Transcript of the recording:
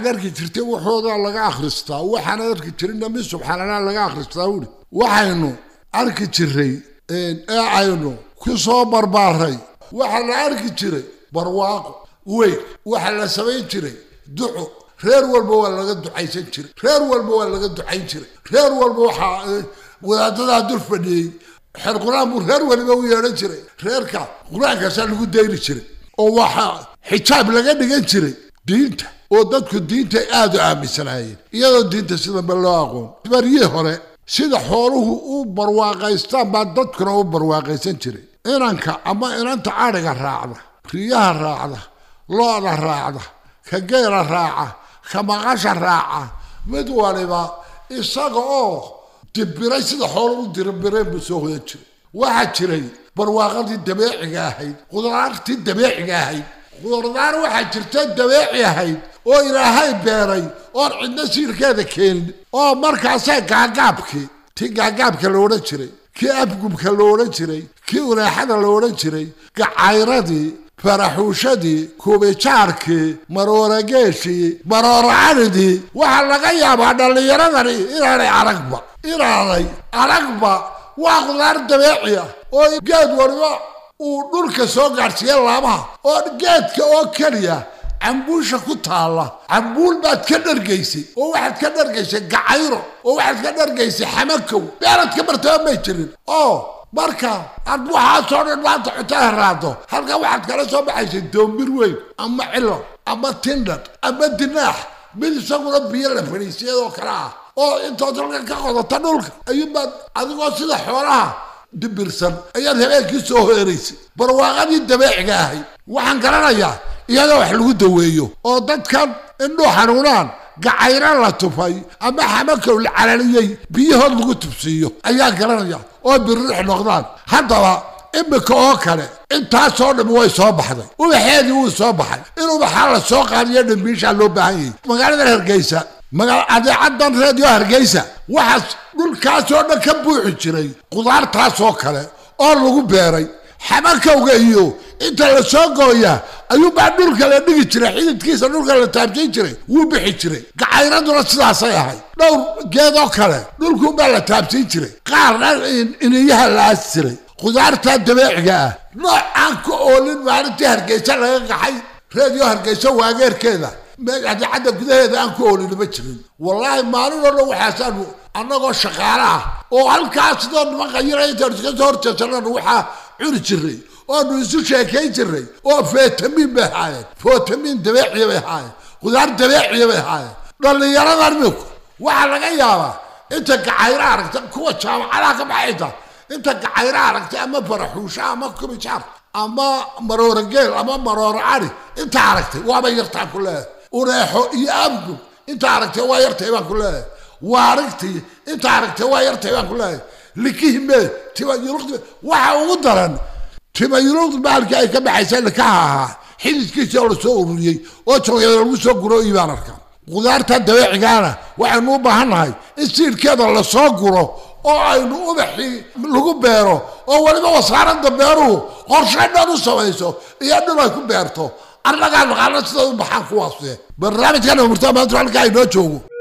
arki jirtay waxoodaa laga akhristaa waxaan arki jirinna mid subxaanallah laga akhristaa wuri waxaynu arki jiray ee aynu ku soo barbaaray waxaa la arki jiray barwaaqo weyn waxaa la samayn jiray duco reer walba waa laga ducaysan jiray reer walba waa laga ducayn jiray reer walba waxaa wadaadadaa dul fadhiyey xer qur-aan buu reer waliba u yeedhan jiray reerka qur-aankaasaa lagu dayni jiray oo waxaa xijaab laga dhigan jiray diinta oo dadku diinta aada u aaminsanaayeen iyadoo diinta sidanba loo aqoon baryihii hore sida xooluhu u barwaaqaystaan baa dadkuna u barwaaqaysan jiray inanka ama inanta adhiga raacda riyaha raacda lo-da raacda ka geela raaca ka maqasha raaca mid waliba isaga oo dibiray sida xoolo u diribireen buu soo hoyan jiray waxaa jiray barwaaqadii dabeeciga ahayd qudaartii dabeeciga ahayd qudardaar waxaa jirta dabeeci ahayd oo ilaahay beeray oon cidna siirkeeda keenin oo markaasee gaagaabkii tii gaagaabka la odhan jiray kii afgubka la odhan jiray kii unaaxada la odhan jiray gacayradii faraxuushadii kubijaarkii maroorageeshii marooracanidii waxaa laga yaabaa dhallinyaradani inaanay aragba inaanay aragba waa qudaar dabeeci ah oo geed waliba uu dhulka soo gaadhsiiya laabaha oo geedka oo keliya cambuusha ku taalla cambuul baad ka dhargaysay oo waxaad ka dhargaysay gacayro oo waxaad ka dhargaysay xamakow beerad ka martaba may jirin oo marka aad waxaasoo dhan maanta cuntada raado halkan waxaad kala soo baxaysay doombir weyn ama cilo ama tindhad ama dinaax mid isaguna biyo la fadhiisiyadoo kale ah oo intood halkan ka qodata dhulka ayuunbaad adigoo sida xoolaha dibirsan ayaad habeenkii soo hoeraysay barwaaqadii dabeeciga ahayd waxaan garanayaa iyadoo wax lagu daweeyo oo dadkan indhuu xanuunaan gacayra la tufay ama xamakow la calaliyey biyahood lagu tubsiiyo ayaa garanaya oo biririx noqdaan haddaba imika oo kale intaasoo dham way soo baxday ubaxeedii wuu soo baxay in ubaxaa la soo qaadiyo dhambiishaa loo baahan yahay magaaladan hargeysa adeecadan reediyo hargeysa waxaas dhulkaasoo dhan ka buuxi jiray qudaartaasoo kale oo lagu beeray xamakowga iyo inta la soo gooya ayuubaa dhulka la dhigi jiray xididkiisa dhulka la taabsin jiray wuu bixi jiray gacayraduna sidaasay ahayd dhowr geedoo kale dhulkuunbaa la taabsin jiray qaarna iniyaha la aasi jiray qudaartaa dabeeciga ah noocaan ka oolin maalintii hargeysa laga qaxay reediyo hargeysa waageerkeeda adeecadda gudaheeda aan ku oolin ma jirin wallaahi maalin oo dhan waxaasaanu annagoo shaqaale ah oo halkaas sidoo niman qayira intaanu iska soo horjeesanana waxaa cuni jiray oonu isu sheekayn jiray oo fetamiin bay ahaayeen fetamiin dabeeciya bay ahaayeen qudaar dabeeciya bay ahaayeen dhallinyaradan minku waxaa laga yaabaa inta gacayro aragta kuwa jaamacadaha ka baxayta inta gacayro aragta ama faraxuusha ama kubijaar ama maroora geel ama maroora cari inta aragtay waaba yartaa ku leeyahay uneexo iyo abgu inta aragtay waa yartay baan ku leeyahay waarigtii inta aragtay waa yartay baan ku leeyahay likihime timayuluqdi waxa ugu daran timayuluqdi maalkii ay ka baxaysa likaha ahaa xididkiisa oo lasoo ururiyey oo joogyada lagu soo guro iyo baan arkaa qudaarta dabeecigaana waxaynu u baahan nahay in siirkeeda lasoo guro oo aynu ubaxii lagu beero oo weliba wasaaradda beeruhu qorshe dhan u samayso iyo dhul ay ku beerto annagaa naqaano sida u baxaan kuwaase barnaamijkan murtaa maanta halkaa inoo joogo